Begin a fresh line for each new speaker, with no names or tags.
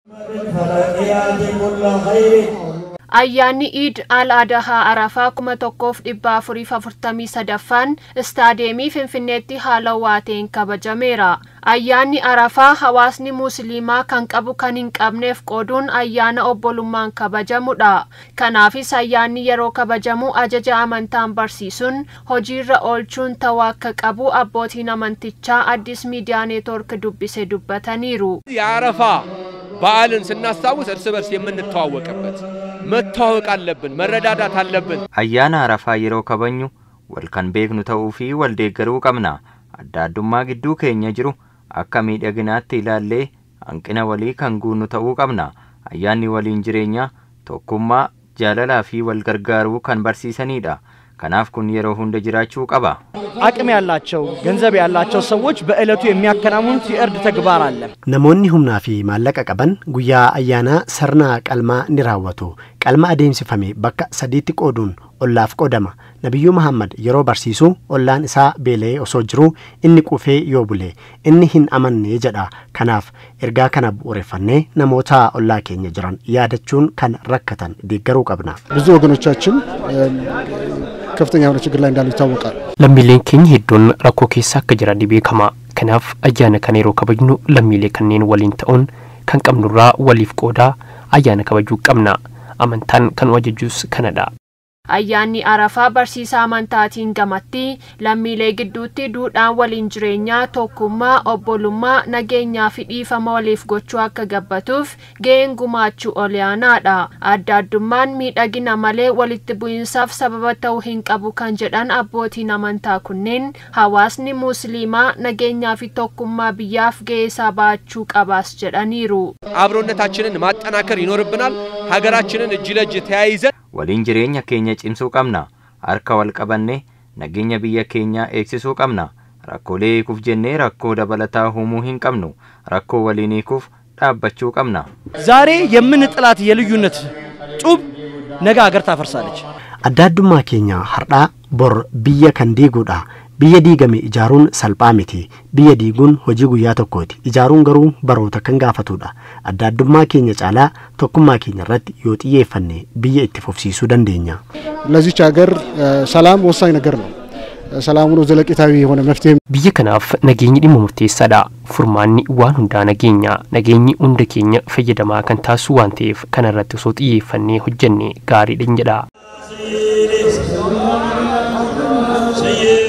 Ayyaanni Iid al Adahaa Arafaa kuma tokkoof dhibba afuriif afurtamii sadaffaan istaadeemii Finfinneetti haala waateen kabajameera. Ayyaanni Arafaa hawaasni Musliimaa kan qabu kan hin qabneef qooduun ayyaana obbolummaan kabajamudha. Kanaafis ayyaanni yeroo kabajamu ajaja amantaan barsiisuun hojiirra oolchuun ta'uu akka qabu abbootiin amantichaa Addis Miidiyaa Neetwoork dubbise dubbataniiru.
የአረፋ በዓልን ስናስታውስ እርስ በርስ የምንተዋወቅበት መተዋወቅ አለብን፣ መረዳዳት አለብን።
ayyaana arafaa yeroo kabajnu wal kan beeknu ta'uu fi wal deeggaruu qabna adda addummaa gidduu keenya jiru akka miidhaginaatti ilaallee hanqina walii kan guunnu ta'uu qabna ayyaanni waliin jireenyaa tokkummaa jaalalaa fi wal gargaaruu kan barsiisanidha kanaaf kun yeroo hunda jiraachuu qaba
አቅም ያላቸው ገንዘብ ያላቸው ሰዎች በዕለቱ የሚያከናውኑት የእርድ ተግባር አለ።
Namoonni humnaa fi maallaqa qaban guyyaa ayyaanaa sirna qalmaa ni raawwatu. Qalma adeemsifame bakka sadiitti qooduun ollaaf qoodama. Nabiyyuu Muhammad yeroo barsiisu ollaan isaa beela'ee osoo jiruu inni qufee yoo bule inni hin amanne jedha. Kanaaf ergaa kana bu'uureffannee namoota ollaa keenya jiran yaadachuun kan rakkatan deeggaruu qabna.
ብዙ ወገኖቻችን ከፍተኛ የሆነ ችግር ላይ እንዳሉ ይታወቃል።
Lammiileen keenya hedduun rakkoo keessa akka jiran ni beekama. Kanaaf ayyaana kana yeroo kabajnu lammiilee kanneen waliin ta'uun kan qabnurraa waliif qoodaa ayyaana kabajuu qabna. Amantaan kan nu ajajuus kanadha.
Ayyaanni Arafaa barsiisaa amantaatiin gamatti lammiilee gidduutti duudhaan waliin jireenyaa tokkummaa obbolummaa nageenyaa fi dhiifama waliif gochuu akka gabbatuuf ga'een gumaachuu olaanaadha. Adda addummaan miidhagina malee walitti bu'iinsaaf sababa ta'uu hin qabu kan jedhan abbootiin amantaa kunneen hawaasni musliimaa nageenyaa fi tokkummaa biyyaaf ga'ee isaa baachuu qabaas jedhaniiru.
አብሮነታችንን ማጠናከር ይኖርብናል። ሀገራችንን እጅ ለእጅ ተያይዘን
waliin jireenya keenya cimsuu qabna harka wal qabannee nageenya biyya keenyaa eegsisuu qabna rakkoolee hiikuuf jennee rakkoo dabalataa uumuu hin qabnu rakkoo waliin hiikuuf dhaabbachuu qabna
ዛሬ የምንጥላት የልዩነት ጡብ ነገ ሀገር ታፈርሳለች።
Adda addummaa keenya har'aa bor biyya kan diiguudha. Biyya diigame ijaaruun salphaa miti. Biyya diiguun hojii guyyaa tokkooti. Ijaaruun garuu baroota kan gaafatudha. Adda addummaa keenya caalaa tokkummaa keenya irratti yoo xiyyeeffanne biyya itti fufsiisuu dandeenya.
ለዚች ሀገር ሰላም ወሳኝ ነገር ነው። ሰላም ሆኖ ዘለቄታዊ የሆነ መፍትሄ
Biyya kanaaf nageenyi dhimma murteessaadha. Furmaanni waan hundaa nageenya. Nageenyi hunda keenya fayyadamaa kan taasisu waan ta'eef kana irratti osoo xiyyeeffannee hojjenne gaariidha jedha.
سيد